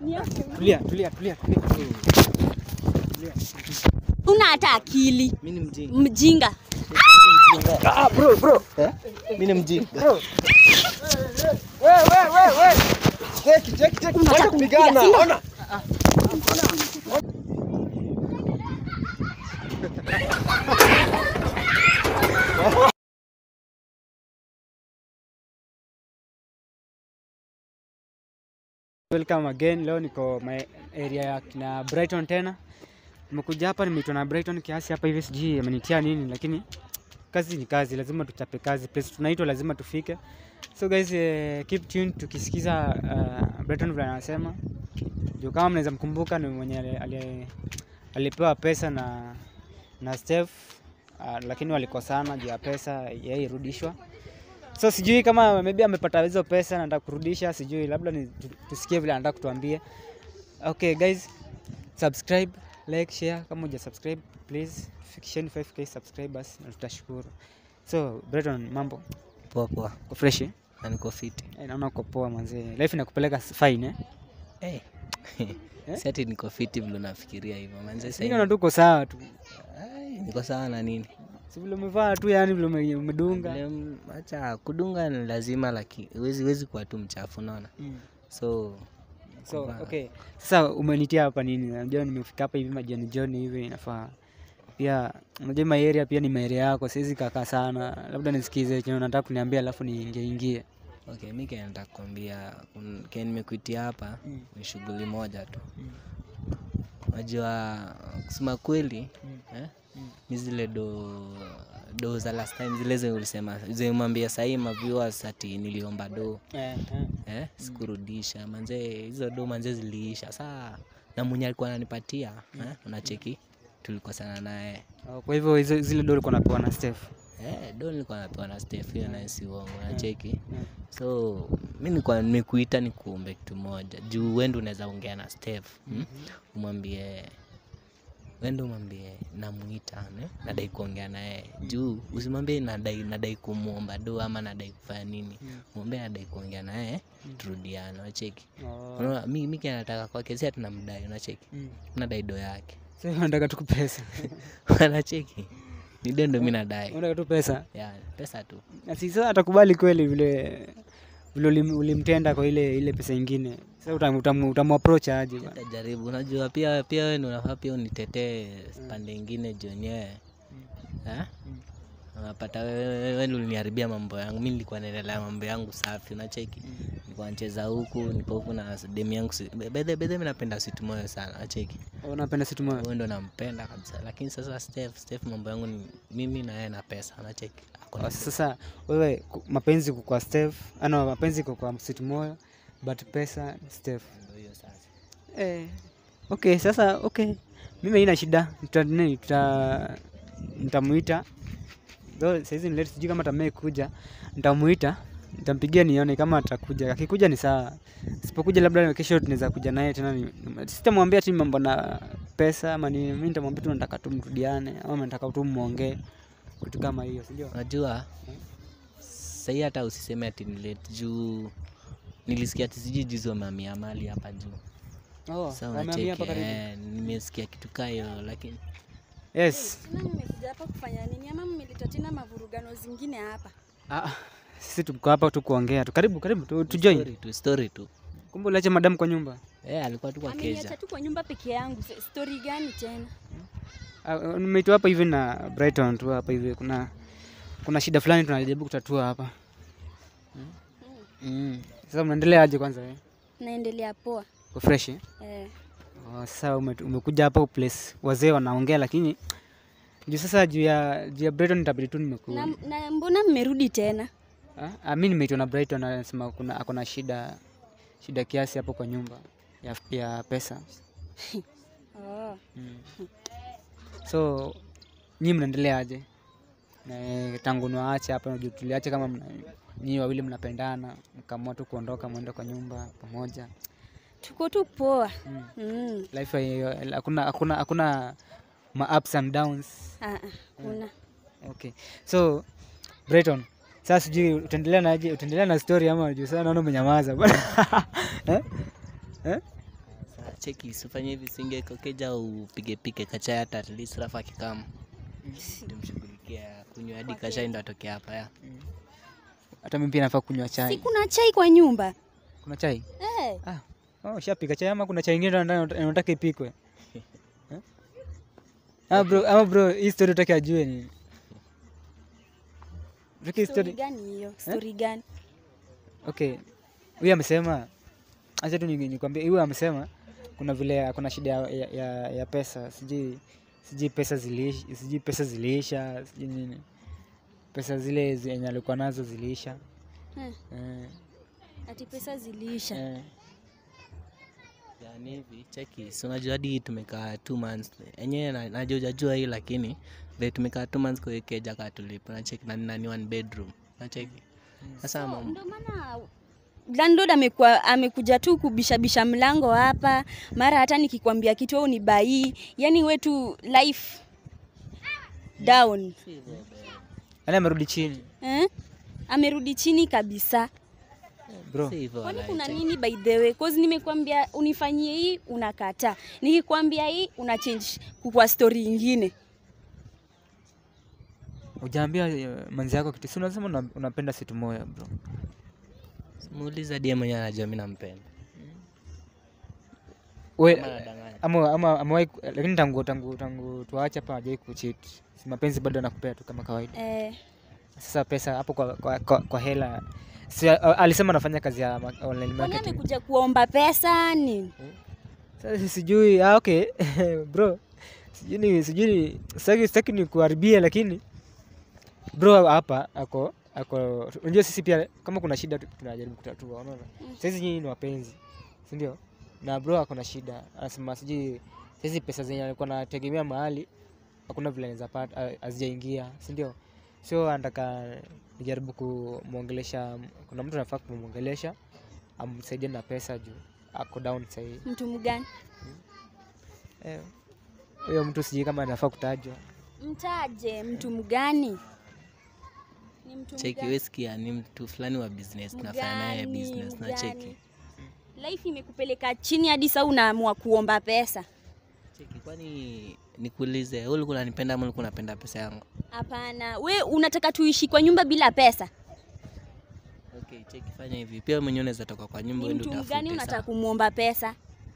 Tulia, tulia, tulia, tulia. Tulia. Una hata akili Mimi ni mjinga. mjinga. Ah, bro, bro. Eh? Mimi ni mjinga. Bro. We, we, we, we. Cheki, cheki, cheki. Unataka Wacha kupigana. kunipiga, sio? Ona. Welcome again. Leo niko my area ya kina Brighton tena. Nimekuja hapa nimeitwa na Brighton kiasi hapa hivi sijui amenitia nini lakini kazi ni kazi, lazima tuchape kazi. Place tunaitwa lazima tufike. So guys, uh, keep tuned tukisikiza uh, Brighton vile anasema. Juu kama mnaweza mkumbuka ni mwenye ali- ali- alipewa pesa na na Steph uh, lakini walikosana juu ya pesa yeye irudishwa. So sijui kama maybe amepata hizo pesa na anataka kurudisha, sijui labda ni tu- tusikie vile anataka kutuambia. Okay guys, subscribe, like, share kama huja subscribe please. Fikisheni 5k subscribers na tutashukuru. So Breton, mambo Poa poa. uko fresh? eh? Na niko fiti. Eh, naona uko poa manzee. Life inakupeleka s- fine eh? Eh. Eh? Si ati niko fiti vile unafikiria hivyo. Manze Sasa sasa. naona tu uko sawa tu. Ai, Niko sawa na nini? Si vile umevaa tu yani vile ume- umedunga. Vile m- Acha kudunga ni lazima lakini huwezi huwezi kuwa tu mchafu unaona. Mm. So So Kuvaa. okay. Sasa umenitia hapa nini? Unajua nimefika hapa hivi majioni jioni hivi inafaa. Pia unajua my area pia ni my area yako, siwezi kaka sana. Labda nisikize chenye unataka kuniambia alafu niingie ingie. okay, mimi kile nataka kukwambia kun- kile nimekuitia hapa Mm. ni shughuli moja tu. Mm. Unajua kusema kweli Mm. eh? Mm. mi zile do do za last time zile zenye ulisema zimwambia sahii maviewers ati niliomba do Eh, eh. eh, sikurudisha manze hizo do manze ziliisha saa na mwenye alikuwa ananipatia eh, unacheki tulikosana naye Oh, Kwa hivyo hizo zile doli kwa napewa na Steph. eh, do nilikuwa napewa na Steph hiyo naye si uongo unacheki Mm. so mi nilikuwa nimekuita nikuombe kitu moja juu wende unaweza ongea na Steph mm? umwambie wende umwambie namuita ne? nadai kuongea naye juu usimwambie nadai nadai kumwomba do ama nadai kufanya nini mwambie nadai kuongea naye turudiane unacheki Oh. unaona mi mi kile nataka kwake si ati namdai unacheki Mm. nadai do yake Sasa unataka tu pesa. unacheki ni do ndo mi nadai Unataka tu pesa. ya pesa tu Na si sasa atakubali kweli vile vile ulim- ulimtenda kwa ile ile pesa ingine. Sasa utam, utam, utamapproach aje bana? tajaribu unajua pia pia wewe ndio unafaa pia unitetee pande ingine jonyewe eh? unapata wewe wewe ndio uliniharibia mambo yangu mi nilikuwa naendelea mambo yangu safi unacheki nilikuwa nacheza huku niko huku na demu yangu si- bedhe bedhe mi napenda situ moyo sana unacheki Unapenda situ moyo. huyo ndo nampenda kabisa lakini sasa Steph Steph mambo yangu ni mimi na yeye na pesa unacheki Ako na Oh, Sasa wewe ku- mapenzi kwa Steph, ana mapenzi kwa kwa situ moyo but pesa Steph. ndo hiyo sasa Eh. Okay, sasa okay. Mimi haina shida. Tuta nini tuta nitamuita. Though saizi ni late sijui kama atamai kuja. Nitamuita. Nitampigia nione kama atakuja. Akikuja ni sawa. Sipokuja labda kesho tunaweza kuja naye tena. ni- ni- Sitamwambia ati mambo na pesa ama ni mimi nitamwambia tu nataka tu mrudiane ama nataka tu muongee. Kitu kama hiyo, sijui. unajua sahii hata usiseme ati ni late juu nilisikia ati sijui juzi wamehamia mali hapa juu Oh, Sasa wamehamia hapa unacheki, karibu. eh, nimesikia kitu kaa hiyo lakini Yes. Tena mmekuja hapa kufanya nini ama mmeleta tena mavurugano zingine hapa? Ah, sisi tuko hapa tu kuongea tu. Karibu, karibu tu, tu join. story tu story tu Kumbe uliacha madam kwa nyumba. eh, alikuwa tu kwa Ameniacha keja tu kwa nyumba peke yangu. Se- Story gani tena? Ah, Nimeitwa hapa hivi na Brighton tu hapa hivi kuna kuna shida fulani tunajaribu kutatua hapa. Mm. Sasa mnaendelea aje kwanza wewe? Naendelea poa. Uko fresh? Eh? Eh, Oh, sasa ume, umekuja hapa place wazee wanaongea lakini juu sasa juu ya juu ya Brighton itabidi tu nimeku. na, na mbona mmerudi tena? Ah, ah, mimi nimeitwa na Brighton anasema kuna ako na shida shida kiasi hapo kwa nyumba ya, ya pesa. Oh. Mm. So nyinyi mnaendelea aje? Na eh, tangu niwaache hapa unajua tuliache kama mna, nyinyi wawili mnapendana, mkaamua tu kuondoka mwende kwa nyumba pamoja. Tuko tu poa. Mm. Mm. Life hai- hakuna hakuna hakuna ma ups and downs. Ah, ah, kuna. Okay. So Brighton, sasa sijui utaendelea na aje, utaendelea na story ama juu sasa naona umenyamaza bwana. eh? Eh? cheki sifanye hivi singe kokeja upige pike kachai hata at least rafa akikam tumshughulikia kunywa hadi Kwa kachai ndo atoke hapa ya Hata mimi pia nafaa kunywa Si chai. kuna chai kwa nyumba Kuna chai? eh. Ah, oh, shapika chai ama kuna chai ingine ndani unataka ipikwe? Eh? Ah bro, ama bro, hii story utaki ajue ni. Utaki hii Story story. gani hiyo? Story gani? Okay. Huyu amesema acha tu ni- nikwambie, huyu amesema kuna vile kuna shida ya, ya, ya, ya pesa, sijui sijui pesa ziliisha, sijui pesa ziliisha, sijui nini. Pesa zile zenye alikuwa nazo ziliisha. Eh, Eh, ati pesa ziliisha. eh. yani hivi cheki si unajua hadi tumekaa two months enyewe na- najua ujajua hii lakini vile tumekaa two months kwa hii keja kaa tulipo nacheki na nani one bedroom nacheki sasa So, mam- Ndio maana landlord amekuwa amekuja tu kubishabisha mlango hapa, mara hata nikikwambia kitu wewe unibai, yani wetu life down Yaani amerudi chini. eh? Amerudi chini kabisa. Bro. si hivyo Kwani walai, kuna cheki. nini by the way? Cause nimekwambia unifanyie hii unakataa, nikikwambia hii una change kwa story ingine. Ujaambia manzi yako kitu. Si unasema una- unapenda situ moya bro. muuliza die mwenyewe anajua mi nampenda We, Ama anadanganya. ama ama amewahi ku- lakini tangu tangu tangu tuache hapa hajai kucheat. Si mapenzi bado anakupea tu kama kawaida. Eh, Sasa pesa hapo kwa, kwa, kwa, kwa hela si, a- alisema anafanya kazi ya ma- online kwani marketing. amekuja kuomba pesa ni Sasa sijui ah, okay bro, sijui ni sijui ni sitaki sitaki ni kuharibia, lakini bro hapa ako ako, unajua sisi pia kama kuna shida tu- tunajaribu kutatua, unaona. Saizi nyinyi ni wapenzi, si ndio? Na bro ako na shida, anasema sijui saizi pesa zenye alikuwa anategemea mahali hakuna vile anaweza pata, ha- hazijaingia, si ndio? So anataka nijaribu kumwongelesha, kuna mtu anafaa kumwongelesha amsaidie na pesa juu ako down sahii. mtu mgani? Eh, huyo mtu sijui kama anafaa kutajwa. Mtaje mtu mgani? Ni mtu cheki mgani? wesikia ni mtu fulani wa business tunafanya naye Mgani, business na mgani? cheki Life imekupeleka chini hadi sasa unaamua kuomba pesa. cheki kwani nikuulize wewe ulikuwa unanipenda ama ulikuwa unapenda pesa yangu Hapana, we unataka tuishi kwa nyumba bila pesa? okay cheki fanya hivi pia wewe mwenyewe unaweza toka kwa nyumba Ni uende mtu utafute mgani unataka sawa? kumwomba pesa?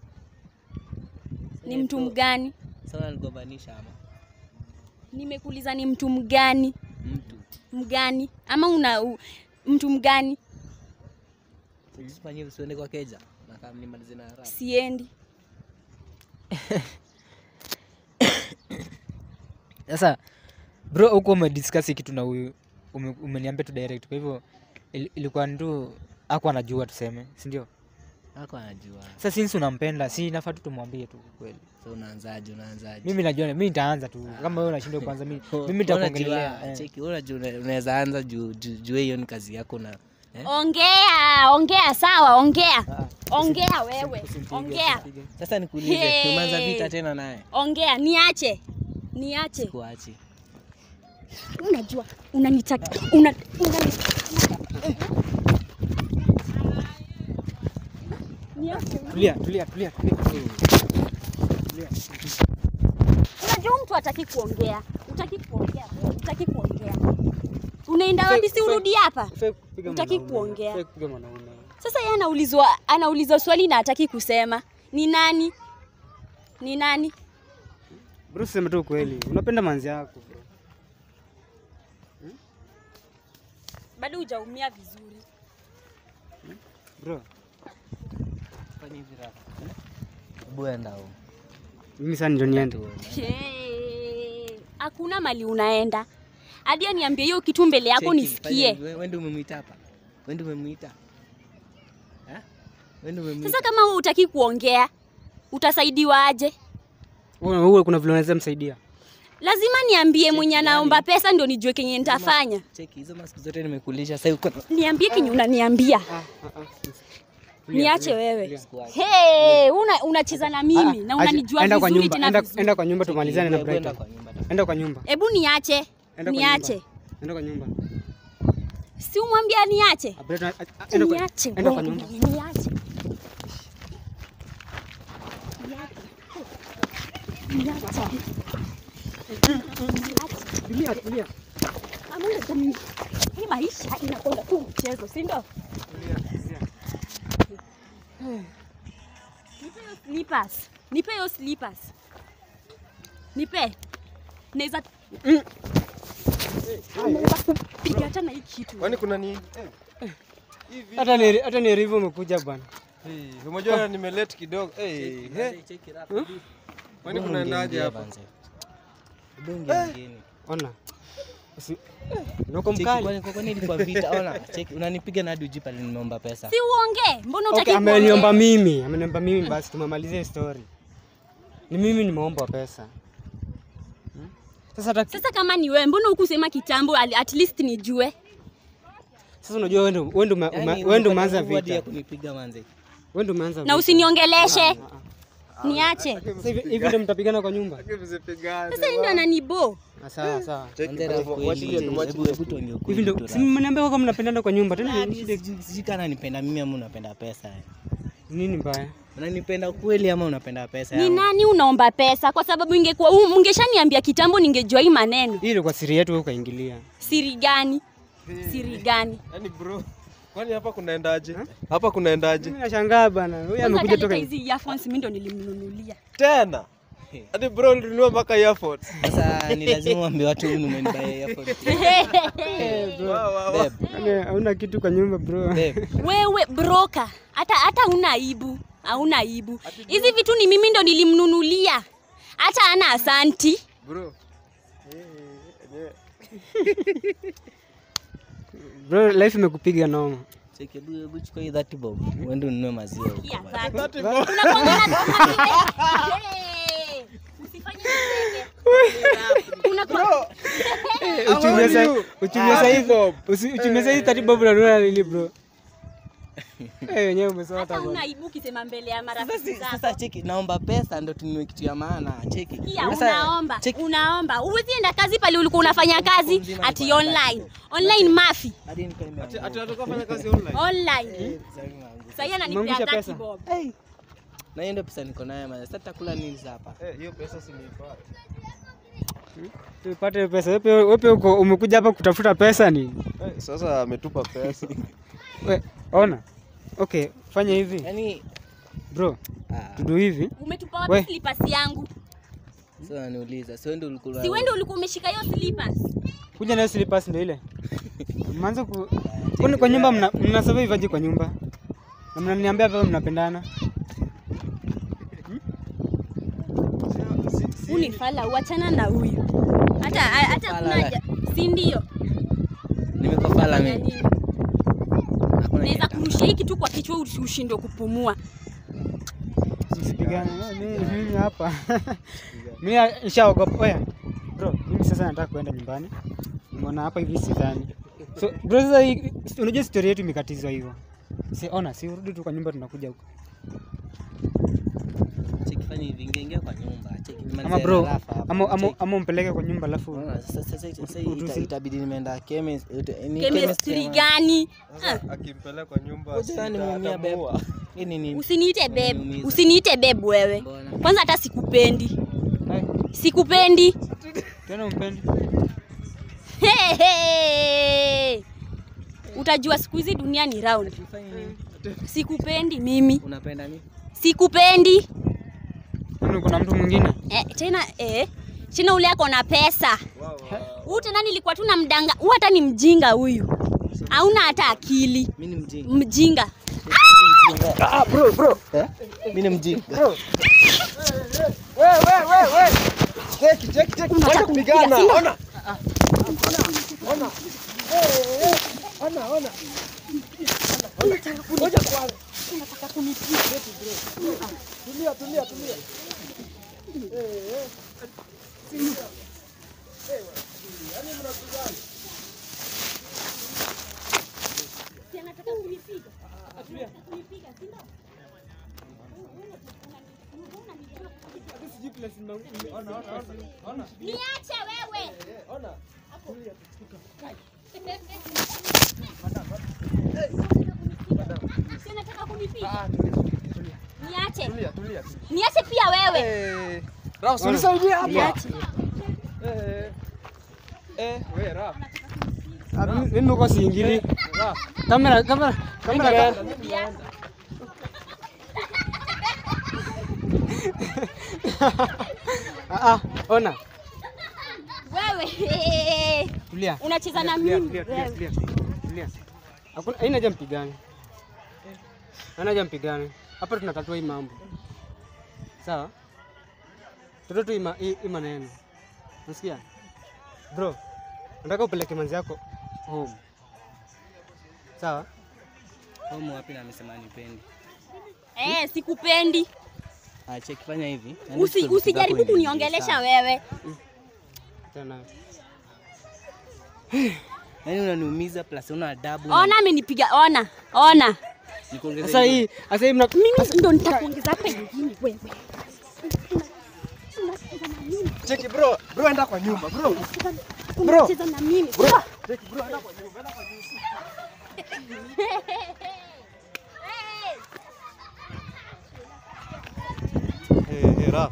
Ni Eh, mtu so- mgani? sawa unanigombanisha ama Nimekuuliza ni mtu mgani? mtu Mgani? Ama una u, mtu mgani? usifanye hivi usiende kwa keja na kama nimalize na haraka Siendi. Sasa bro, huko umediscuss hii kitu na huyu ume, umeniambia tu direct, kwa hivyo il, ilikuwa ndio ako anajua tuseme, si ndio? hako anajua Sasa since unampenda, si nafaa tu tumwambie tu kweli. so unaanzaje unaanzaje Mimi najua, mimi nitaanza tu kama wewe unashindwa kwanza, mimi mimi nitakuongelea. Unajua, eh. cheki wewe unajua una- unaweza anza juu juu juu hiyo ni kazi yako na eh? Ongea, ongea sawa, ongea. Ah, Ongea wewe. usimpige, Ongea. usimpige. Sasa nikuulize Hey. umeanza vita tena naye Ongea, niache. Niache. kuachi Unajua, unanitaka una, unani... Niache. Tulia, tulia, tulia, tulia. Tulia. Unajua mtu hataki kuongea, utaki kuongea, utaki kuongea. Unaenda wapi? Si urudi hapa. Hufai kupiga Hutaki mwanaume, kuongea. hufai kupiga mwanaume. Sasa yeye anaulizwa anaulizwa swali na hataki kusema. Ni nani? Ni nani? Bro, sema tu kweli, unapenda manzi yako bro. Bado hujaumia vizuri. Bro, fanya hivi rafa buenda huko mimi sasa ndio niende. Hey, Hakuna mali unaenda. Hadi aniambie hiyo kitu mbele yako nisikie. Wewe ndio umemwita hapa. Wewe ndio umemwita. Eh? Wewe ndio umemwita. Sasa kama wewe hutaki kuongea, utasaidiwa aje? Wewe wewe kuna vile unaweza msaidia. Lazima niambie mwenye yani- anaomba pesa ndio nijue kenye nitafanya. Cheki hizo masiku zote nimekulisha sasa uko Niambie kenye unaniambia. Ah, ah, ah. Niache wewe. Squash. Hey, una unacheza na mimi na unanijua enda kwa vizuri nyumba, tena enda, vizuri. enda kwa nyumba Cheki, tumalizane na wewe kwenda Brighton. kwa nyumba tafadhali. Enda kwa nyumba. Hebu niache. Enda kwa Niache. nyumba. Enda kwa nyumba. Si umwambia niache. Ah, Brighton, ah, ah, enda kwa Niache. enda kwa wewe, nyumba. Niache. Niache. Tulia, tulia. Ama unajua hii maisha inakwenda tu mchezo, si ndio? Nipe hiyo slippers. Nipe hiyo slippers. Nipe. Naweza naweza kupiga hata na hii kitu. Kwani kuna ni Hata ni hata ni rivu umekuja bwana. hey, umejua nimelete kidogo hey, hey. Kwani kuna naje hapa? Ona. Usi... Noko mkali. Kwani ilikuwa vita? Ona, cheki, unanipiga na hadi ujui pale nimeomba pesa. Si uongee. Mbona utaki Okay, ameniomba mimi, ameniomba mimi basi tumemalizia story. Ni mimi nimeomba pesa. Hmm? Sasa hata Sasa kama ni wewe, mbona hukusema kitambo ali- at least nijue? sasa unajua wewe ndio wewe ndio ume- Yaani, wewe ndio umeanza ulipata nguvu hadi ya vita. kunipiga manze. Wewe ndio umeanza Na vita. usiniongeleshe. Niache. Sasa hivi hivi ndio mtapigana kwa nyumba? Sasa yeye ndo ananibo. Ah, Sawa sawa. Manze, raha kweli, hebu- hebu tuongee ukweli Hivi ndio tu, si raha. mniambia kwa mnapendana kwa nyumba tena Hadi ni shida sijui- sijui kama unanipenda mimi ama unapenda pesa. nini mbaya? Unanipenda kweli ama unapenda pesa? Ni yangu? nani unaomba pesa? Kwa sababu ingekuwa u- ungeshaniambia kitambo, ningejua hii maneno. Hii ilikuwa siri yetu wewe ukaingilia. Siri gani? Siri gani? Yaani bro, kwani hapa kunaendaje? Hapa kunaendaje? Mimi nashangaa bana. Huyu Kwanza amekuja hata toka hizi earphones mimi ndo nilimnunulia. Tena. Hadi bro ulinunua mpaka earphones. Sasa ni lazima uambie watu huyu umenibuy earphone. Wow, wow, wow. Babe, Yaani hauna kitu kwa nyumba bro. babe. Wewe broka, hata hata una aibu, hauna aibu. Hizi vitu ni mimi ndo nilimnunulia, hata ana asanti. Bro. Eh, enyewe. Bro, life imekupiga noma. Cheki, hebu hebu chukua hii 30 bob. Uende ununue maziwa huko Kia bana. dhati. Unakwanga na Hey, usifanye mistake. Unakuwa- Uchumia sa uchumia sa hizo. Uchumia sa hizo tatibu bro unanunua nini bro? Eh, wenyewe umesota hata bwana. una aibu ukisema mbele ya marafiki Sasa- zako. Sasa cheki, naomba pesa ndo tununue kitu ya maana. Cheki. Kia, Sasa, unaomba cheki, unaomba, huwezi enda kazi pale ulikuwa unafanya kazi mzima ati nilikuwa online online mafi hadi niko nimeanguka. Ati atoka fanya kazi online. online. Sasa nimeanguka. Sasa ananipea Umeangusha 30 pesa? bob. Hey. Na hiyo ndio pesa niko nayo maana. Sasa tutakula nini sasa hapa? Eh, hiyo pesa si niipata. Tupate pesa. Wewe pia- wewe pia uko umekuja hapa kutafuta pesa ni? Eh, sasa ametupa pesa. We, ona. Okay, fanya hivi. Yaani Bro, ah, tudu hivi. Umetupa We. wapi slippers yangu? sasa unaniuliza. Si wewe ndio ulikuwa Si wewe ndio ulikuwa umeshika hiyo slippers? Kuja nayo slippers ndio ile. Mwanzo ku Kwani kwa nyumba mna, mna survive aje kwa nyumba? Na mnaniambia hapa mnapendana. Unifala uachana na huyu. Hata hata Fala kuna we. haja. Si ndio? Nimekuwa fala Ya mimi. nini? Hakuna Naweza kitu. kurushia hii kitu kwa kichwa usi- ushindwe kupumua. Msipigane. Mimi mimi hapa. Mimi nishaogopa. Oya. Bro, mimi sasa nataka kuenda nyumbani. Nimeona hapa hivi sidhani. So, bro sasa hii- unajua story yetu imekatizwa hivyo. Si ona, si urudi tu kwa nyumba tunakuja huko. Cheki fanya hivi, ingia ingia kwa nyumba. Cheki Ama nimalize bro, rafa hapa. ama ama Cheki. ama umpeleke kwa nyumba alafu Unaona, Sasa sasa sasa Utu- ita- itabidi nimeenda chemist. ni Chemistry chemistry gani? Sasa akimpeleka kwa nyumba Ngoja yani muumia bebe. sitaamua. Hii ni nini? Usiniite babe. Unaniumiza. Usiniite babe wewe. Mbona? Kwanza hata sikupendi. Ai, Sikupendi. tena umpendi. Hey, hey. Utajua siku hizi dunia ni round. Fanya nini? Sikupendi mimi. Unapenda nini? Sikupendi. Kwani kuna mtu mwingine? Eh, tena eh, tena ule ako na pesa. Huyu tena nilikuwa tu na mdanga. Huyu hata ni mjinga huyu. Hauna hata akili. Mimi ni mjinga. Mjinga. Ah, bro, bro. Eh? Mimi ni mjinga. Cheki, cheki, cheki. Unataka Wacha kunipiga, kupigana. si ndio? Ona. Niache wewe. Si unataka kunipiga? Niache. Tulia, tulia. Niache pia wewe. Eh, Raf, unisaidie hapa. Niache. Eh, eh, we Raf. Ah, mimi- mimi uko siingili. Raf. Kamera kamera kamera. Ah, ah, ona. Wewe Tulia. unacheza na Tulia, mimi tulia, tulia, wewe. tulia. Tulia. Hakuna haina haja mpigane. Haina haja mpigane. Hapa tunatatua hii mambo. Sawa? Tutoe tu hii ma- hii hii maneno. Unasikia? Bro, nataka upeleke manzi yako home. Sawa? Home wapi na amesema nipendi. Eh, sikupendi. Ache kifanya hivi. Usi, usijaribu kuniongelesha wewe. Tena. Yaani unaniumiza plus una adabu. Ona amenipiga, ona, ona. Nikuongeze Sasa hii, sasa hii mna Mimi ndo nitakuongeza hapa ingine wewe. Cheki bro, bro enda kwa nyumba bro. Unacheza na mimi. Cheki bro enda kwa nyumba, enda kwa nyumba. Eh, eh, Raf.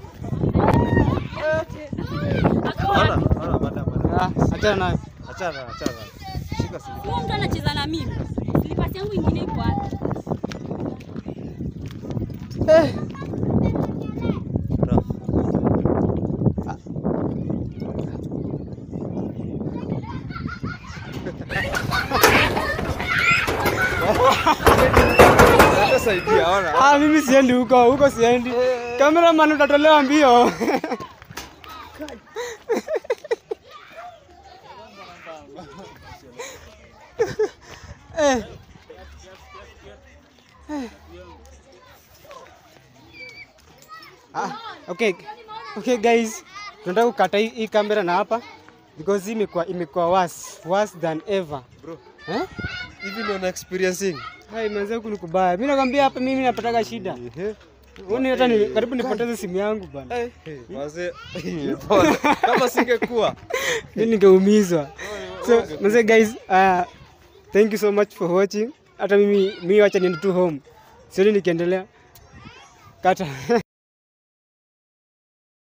Ona, ona, bada, bada. ah, achana nayo. Achana, achana. Shika simu. Huyo mtu anacheza na mimi. Slipasi yangu ingine iko wapi? Raf. Hata saidia, ona. Ah, mimi siendi huko, huko siendi. Cameraman utatolewa mbio. Eh. Eh. Ah, okay. Okay guys, tunataka kukata hii hii kamera na hapa because hii imekuwa imekuwa worse, worse than ever. Bro, Eh? hivi ndio una experiencing. Hai manze huku ni kubaya. Mimi nakwambia hapa mimi napataga shida. Ehe. Uone hata ni karibu nipoteze simu yangu bana. Eh, eh, wazee. Pole. Kama singekuwa. Mimi ningeumizwa. So, manze guys, uh, thank you so much for watching. Hata mimi mimi wacha niende tu home. Sioni nikiendelea. Kata.